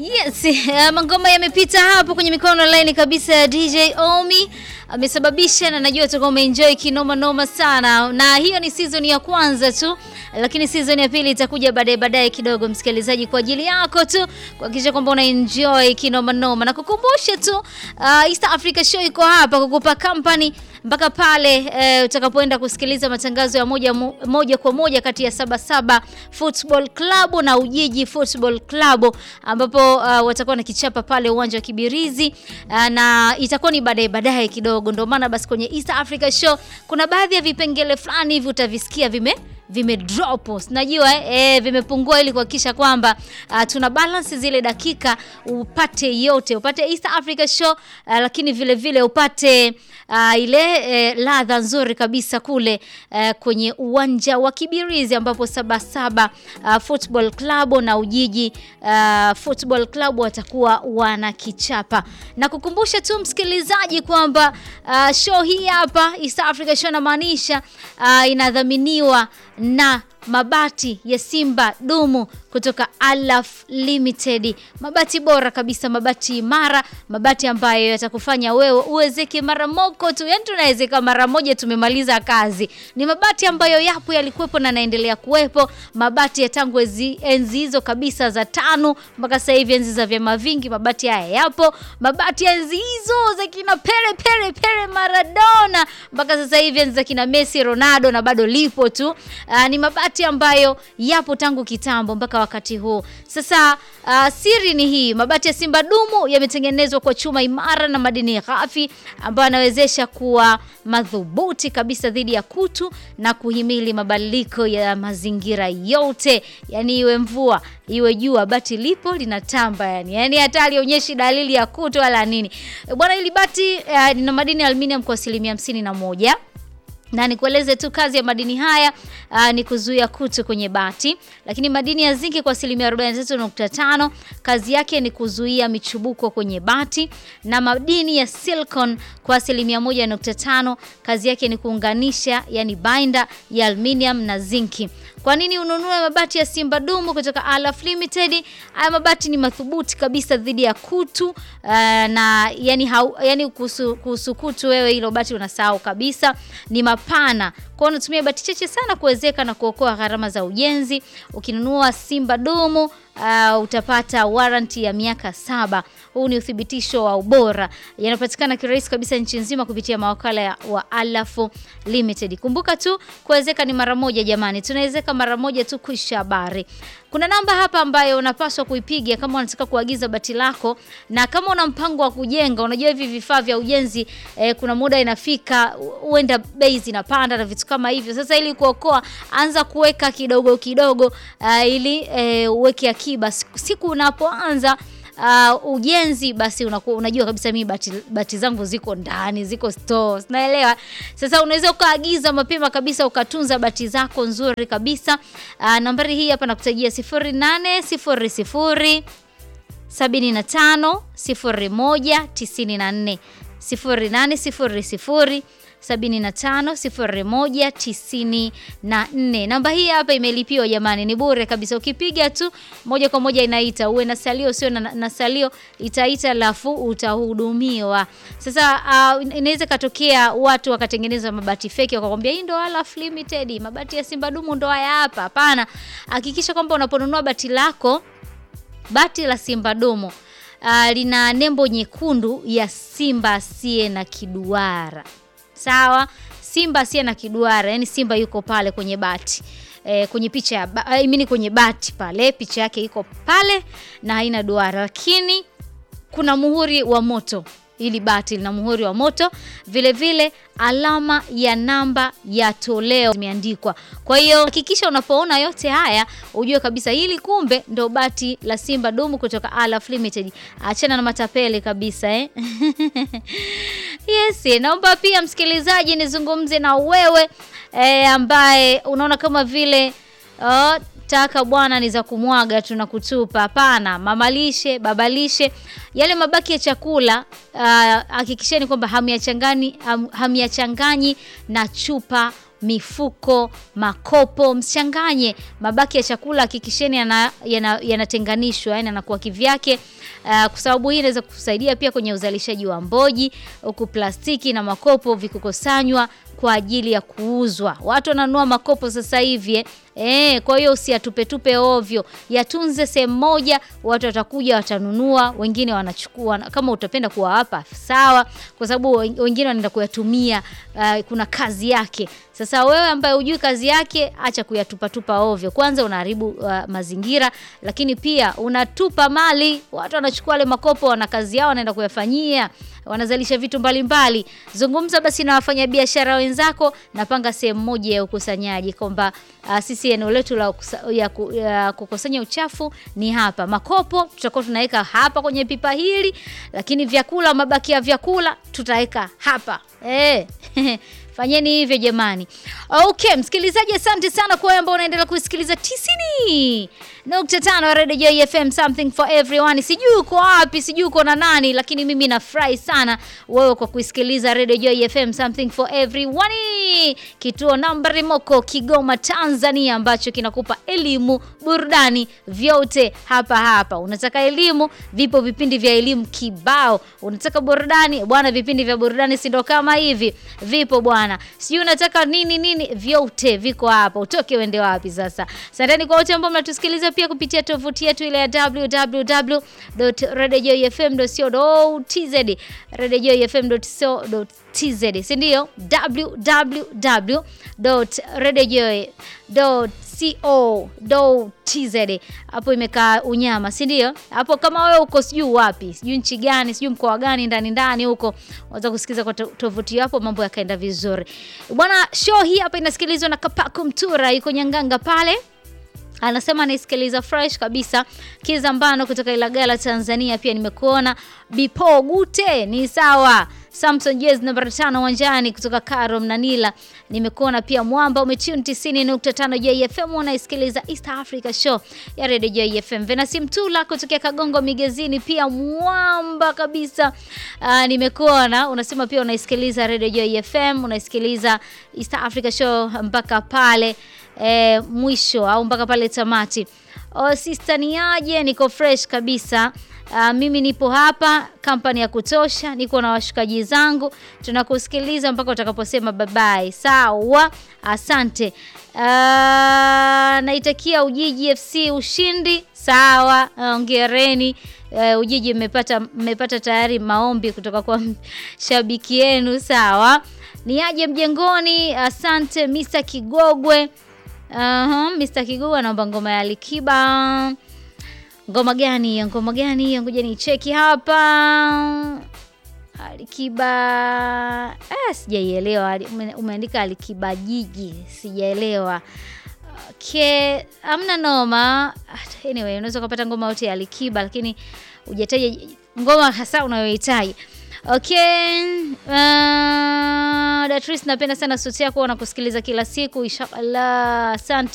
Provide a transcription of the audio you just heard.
Yes, uh, mangoma yamepita hapo kwenye mikono laini kabisa ya DJ Omi amesababisha, na najua utakuwa umeenjoy kinoma noma sana, na hiyo ni season ya kwanza tu, lakini season ya pili itakuja baadaye baadaye kidogo, msikilizaji, kwa ajili yako tu kuhakikisha kwamba una enjoy kinoma noma, na kukumbusha tu uh, East Africa Show iko hapa kukupa company mpaka pale e, utakapoenda kusikiliza matangazo ya moja, moja kwa moja kati ya Sabasaba Football Club na Ujiji Football Club ambapo uh, watakuwa na kichapa pale uwanja wa Kibirizi uh, na itakuwa ni baadaye baadaye kidogo. Ndio maana basi kwenye East Africa Show kuna baadhi ya vipengele fulani hivi utavisikia vime vime drop najua eh, vimepungua ili kuhakikisha kwamba uh, tuna balance zile dakika upate yote, upate East Africa Show uh, lakini vile vile upate uh, ile eh, ladha nzuri kabisa kule uh, kwenye uwanja wa Kibirizi ambapo Sabasaba uh, Football Club na Ujiji uh, Football Club watakuwa wanakichapa, na kukumbusha tu msikilizaji kwamba uh, show hii hapa East Africa Show namaanisha uh, inadhaminiwa na mabati ya Simba Dumu kutoka Alaf Limited, mabati bora kabisa, mabati imara, mabati ambayo yatakufanya wewe uwezeke mara moko tu, yani tunawezeka mara moja, tumemaliza kazi. Ni mabati ambayo yapo, yalikuwepo na naendelea kuwepo, mabati ya tangu enzi hizo kabisa za tano mpaka sasa hivi, enzi za vyama vingi, mabati haya yapo, mabati ya enzi hizo za kina Pele Pele Pele Maradona mpaka sasa hivi, enzi za kina Messi Ronaldo, na bado lipo tu. Aa, ni mabati ambayo yapo tangu kitambo mpaka wakati huu sasa. Uh, siri ni hii, mabati ya Simba Dumu yametengenezwa kwa chuma imara na madini ghafi ambayo yanawezesha kuwa madhubuti kabisa dhidi ya kutu na kuhimili mabadiliko ya mazingira yote, yani iwe mvua iwe jua, bati lipo linatamba, yani yani hata alionyeshi dalili ya kutu wala nini bwana. Hili bati uh, lina madini ya aluminium kwa asilimia hamsini na moja na nikueleze tu kazi ya madini haya aa, ni kuzuia kutu kwenye bati, lakini madini ya zinki kwa asilimia 43.5 kazi yake ni kuzuia michubuko kwenye bati, na madini ya silicon kwa asilimia 1.5 kazi yake ni kuunganisha, yani binder ya aluminium na zinki. Kwa nini ununue mabati ya Simba Dumu kutoka Alaf Limited? Haya mabati ni madhubuti kabisa dhidi ya kutu uh, na yani, hau, yani kuhusu, kuhusu kutu wewe hilo bati unasahau kabisa. Ni mapana kwa hiyo unatumia bati chache sana kuwezeka na kuokoa gharama za ujenzi. Ukinunua Simba Dumu uh, utapata warranty ya miaka saba. Huu ni uthibitisho wa ubora, yanapatikana kirahisi kabisa nchi nzima kupitia mawakala ya, wa Alaf Limited. Kumbuka tu kuwezeka ni mara moja jamani, tunawezeka mara moja tu kuisha habari. Kuna namba hapa ambayo unapaswa kuipiga kama unataka kuagiza bati lako, na kama una mpango wa kujenga. Unajua hivi vifaa vya ujenzi eh, kuna muda inafika huenda bei zinapanda na vitu kama hivyo. Sasa ili kuokoa, anza kuweka kidogo kidogo, uh, ili eh, uweke akiba siku unapoanza Uh, ujenzi basi unakuwa unajua kabisa mimi bati, bati zangu ziko ndani ziko store, naelewa. Sasa unaweza ukaagiza mapema kabisa ukatunza bati zako nzuri kabisa. Uh, nambari hii hapa nakutajia 0800 75 01 94 0800 750194. Namba hii hapa imelipiwa jamani, ni bure kabisa. Ukipiga tu moja kwa moja inaita, uwe na salio usio na, na salio itaita, lafu utahudumiwa. Sasa uh, inaweza katokea watu wakatengeneza mabati feki wakakwambia hii ndo Alaf Limited, mabati ya Simba Dumu ndo haya hapa. Hapana, hakikisha kwamba unaponunua bati lako, bati la Simba Dumu uh, lina nembo nyekundu ya simba asiye na kiduara. Sawa, simba asiye na kiduara, yani simba yuko pale kwenye bati e, kwenye picha ya ba, I mean kwenye bati pale, picha yake iko pale na haina duara, lakini kuna muhuri wa moto. Hili bati lina muhuri wa moto, vile vile alama ya namba ya toleo imeandikwa. Kwa hiyo hakikisha unapoona yote haya ujue kabisa hili kumbe ndo bati la Simba Dumu kutoka Alaf Limited. Achana na matapeli kabisa eh? Yes, naomba pia msikilizaji nizungumze na wewe eh, ambaye unaona kama vile oh, taka bwana ni za kumwaga tu na kutupa. Hapana, mamalishe, babalishe, yale mabaki ya chakula hakikisheni uh, kwamba hamyachanganyi ham, hamyachanganyi na chupa mifuko, makopo, msichanganye. Mabaki ya chakula hakikisheni yanatenganishwa, yana, yana yani anakuwa kivyake. Uh, kwa sababu hii inaweza kusaidia pia kwenye uzalishaji wa mboji, huku plastiki na makopo vikikusanywa kwa ajili ya kuuzwa. Watu wananunua makopo sasa hivi eh, kwa hiyo usiyatupetupe ovyo, yatunze sehemu moja, watu watakuja watanunua, wengine wanachukua. Kama utapenda kuwapa sawa, kwa sababu wengine wanaenda kuyatumia. Uh, kuna kazi yake. Sasa wewe ambaye hujui kazi yake, acha kuyatupatupa ovyo. Kwanza unaharibu uh, mazingira, lakini pia unatupa mali. Watu wanachukua wale makopo, wana kazi yao, wanaenda kuyafanyia wanazalisha vitu mbalimbali mbali. Zungumza basi na wafanyabiashara wenzako, napanga sehemu moja ya ukusanyaji kwamba uh, sisi eneo letu la ya, ya kukusanya uchafu ni hapa. Makopo tutakuwa tunaweka hapa kwenye pipa hili, lakini vyakula, mabaki ya vyakula tutaweka hapa eh. Fanyeni hivyo jamani. Okay, msikilizaji, asante sana kwa wewe ambao unaendelea kusikiliza tisini nukta tano Radio Joy FM, something for everyone. Sijui uko wapi, sijui uko na nani, lakini mimi nafurahi sana wewe kwa kusikiliza Radio Joy FM, something for everyone, kituo nambari moko Kigoma, Tanzania, ambacho kinakupa elimu, burudani, vyote hapa hapa. Unataka elimu, vipo vipindi vya elimu kibao. Unataka burudani, bwana, vipindi vya burudani si ndo kama hivi vipo bwana. Sijui unataka nini nini, vyote viko hapa. Utoke uende wapi sasa? Asanteni kwa wote ambao mnatusikiliza pia kupitia tovuti yetu ile ya www.radiojoyfm.co.tz radiojoyfm.co.tz, si ndio? www.radiojoy.co.tz. Hapo imekaa unyama, si ndio? Hapo kama wewe uko sijui wapi, sijui nchi gani, sijui mkoa gani, ndani ndani huko, unaweza kusikiliza kwa tovuti hapo, mambo yakaenda vizuri bwana. Show hii hapa inasikilizwa na Kapaku Mtura, yuko Nyanganga pale anasema anaisikiliza fresh kabisa. Kizambano kutoka Ilagala, Tanzania, pia nimekuona. Bipo Gute ni sawa. Samson Jez namba tano uwanjani kutoka Karo Mnanila, nimekuona pia. Mwamba umetune 90.5 JFM, unaisikiliza East Africa Show ya Radio JFM. Venasi Mtula kutokea Kagongo Migezini, pia mwamba kabisa. Uh, nimekuona unasema pia unaisikiliza Radio JFM, unaisikiliza East Africa Show mpaka pale E, mwisho au mpaka pale tamati. Oh, sister ni aje? Niko fresh kabisa. Uh, mimi nipo hapa kampani ya kutosha, niko na washikaji zangu, tunakusikiliza mpaka utakaposema bye bye. Sawa, asante. Uh, naitakia Ujiji FC ushindi. Sawa, ongereni. Uh, Ujiji mmepata mmepata tayari maombi kutoka kwa shabiki yenu. Sawa, ni aje mjengoni? Asante Mr. Kigogwe. Uh -huh, Mr. Kigogwe anaomba ngoma ya Alikiba. Ngoma gani ya ngoma gani hiyo? Ngoja ni cheki hapa. Alikiba ah, sijaielewa. Umeandika Alikiba jiji, sijaelewa. Okay, amna noma. Anyway, unaweza kupata ngoma yote ya Alikiba, lakini hujataja ngoma hasa unayohitaji. Okay, uh, Datris, napenda sana sauti yako na kusikiliza kila siku. Inshallah, asante.